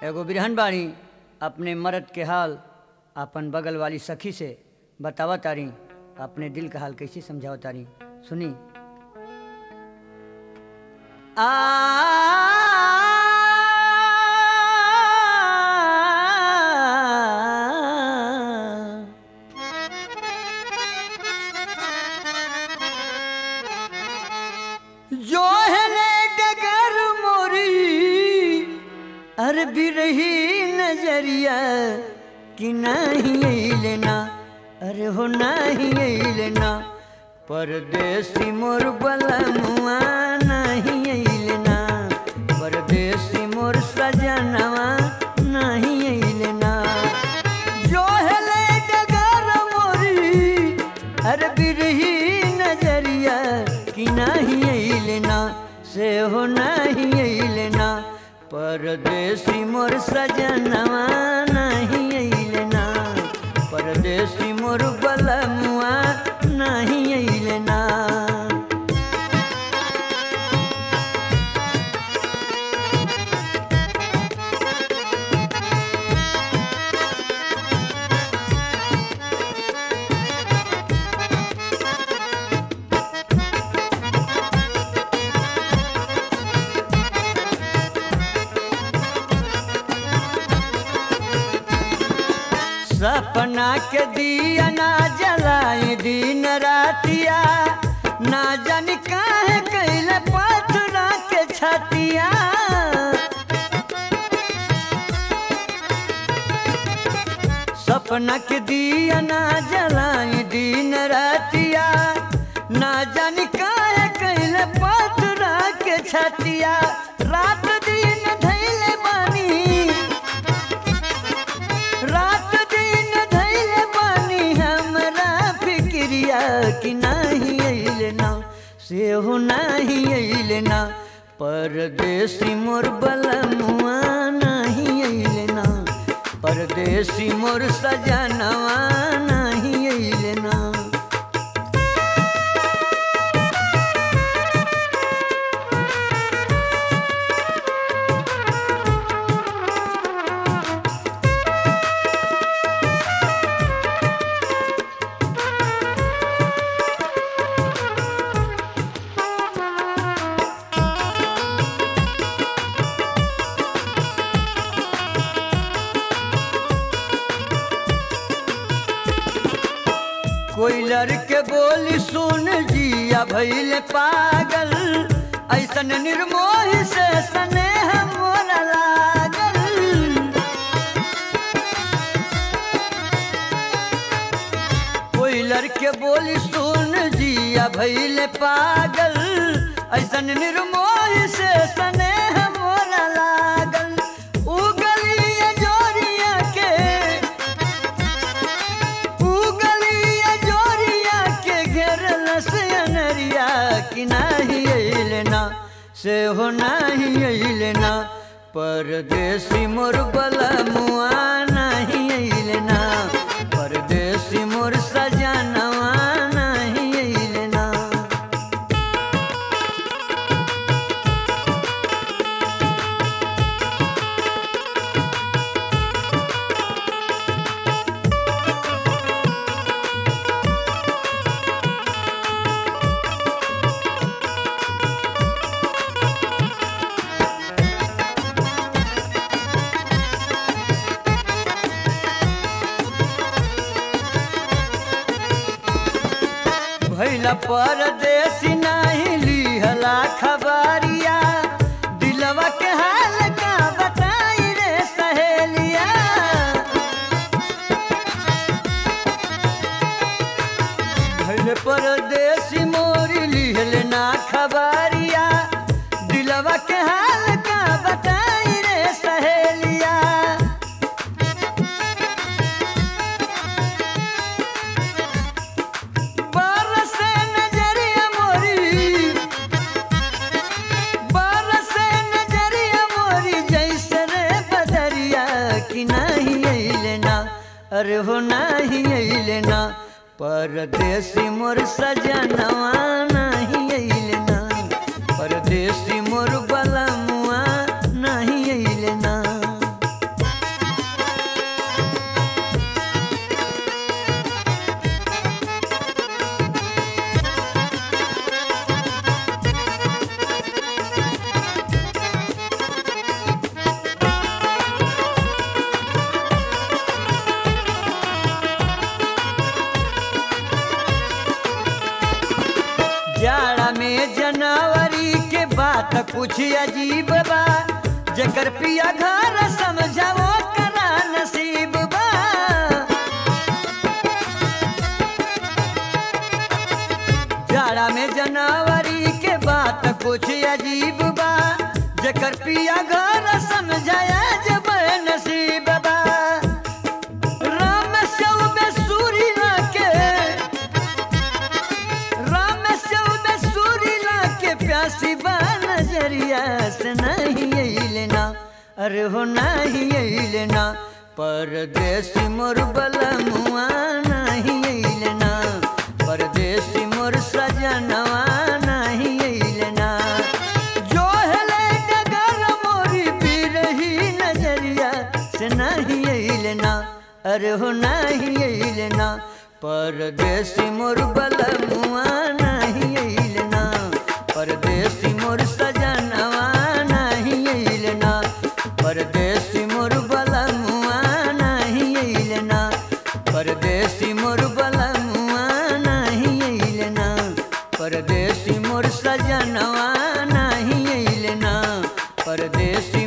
एगो बिरहन बाणी अपने मर्द के हाल अपन बगल वाली सखी से बतावा तारी अपने दिल का हाल कैसे समझावा तारी सुनी आ जो है ले डगर मोरी अर बिरही नजरिया कि नहीं लेना अरे हो नहीं लेना परदेसी मोर बलमुआ नहीं लेना परदेसी मोर सजनवा नहीं लेना जो है ले डगर मोरी अरे बिरही नजरिया कि नहीं लेना से हो नहीं लेना परदेसी मोर सजनवा नहीं लेना परदेसी मोर बलमुआ नहीं लेना सपना के दिया ना जलाए दिन रातिया ना जान काहे कैले पथरा के छतिया सपना के दिया ना जलाए दिन रातिया ना जान काहे कैले पथरा के छतिया रात दिन धैले बानी रात दिन धैले बानी हमरा फिक्रिया कि नहीं अइले ना से हो नहीं अइले ना परदेसी मोर बलमुआ नहीं अइले ना परदेसी मोर सजनवा नहीं अइले ना कोई लड़के बोली सुन जिया भैल पागल ऐसन निर्मोह से स्नेह मोरा लागल कोई लड़के बोली सुन जिया भैल पागल ऐसन निर्मोह से स्नेह मोरा लागल उगलिया जोरिया के उगलिया जोरिया के घेरल से अनरिया कि नहीं अइलेना से हो नहीं अइलेना परदेसी मोर बलमुआ नहीं अइलेना परदेसी मोर सजनवा नहीं अइलेना भैला परदेसी नहीं लिहला खबरिया दिलवा के हाल का बताई रे सहेलिया भैले परदेसी मोरी लिहल ना खबरिया दिलवा के हाल का बताई रे सहेलिया बरसे नजरिया मोरी बरसे नजरिया मोरी जैसे रे बदरिया कि नहीं अइले ना अरे हो नहीं अइले ना परदेसी मोर सजनवा नहीं अइले ना परदेसी मोर बलमुआ नहीं अइले ना जाड़ा में जनवरी के बात कुछ अजीब बा जकर पिया घर समझाओ करा नसीब बा जाड़ा में जनवरी के बात कुछ अजीब बा जकर पिया घर समझाया जब नसीब बा राम सौ में सूरी के राम सौ में सूरी के प्यासी बा नजरिया से नहीं अइलना अरे हो नहीं अइलना परदेसी मोर बलमुआ नहीं अइलना परदेसी मोर सजनवा नहीं अइलना जो हेले डगर मोरी पी रही नजरिया से नहीं अइलना अरे हो नहीं अइलना परदेसी मोर बलमुआ नहीं अइलना परदेसी मोर सजनवा नहीं अइलना परदेसी मोर बलमुआ नहीं अइलना परदेसी मोर बलमुआ नहीं अइलना परदेसी मोर सजनवा नहीं अइलना परदेसी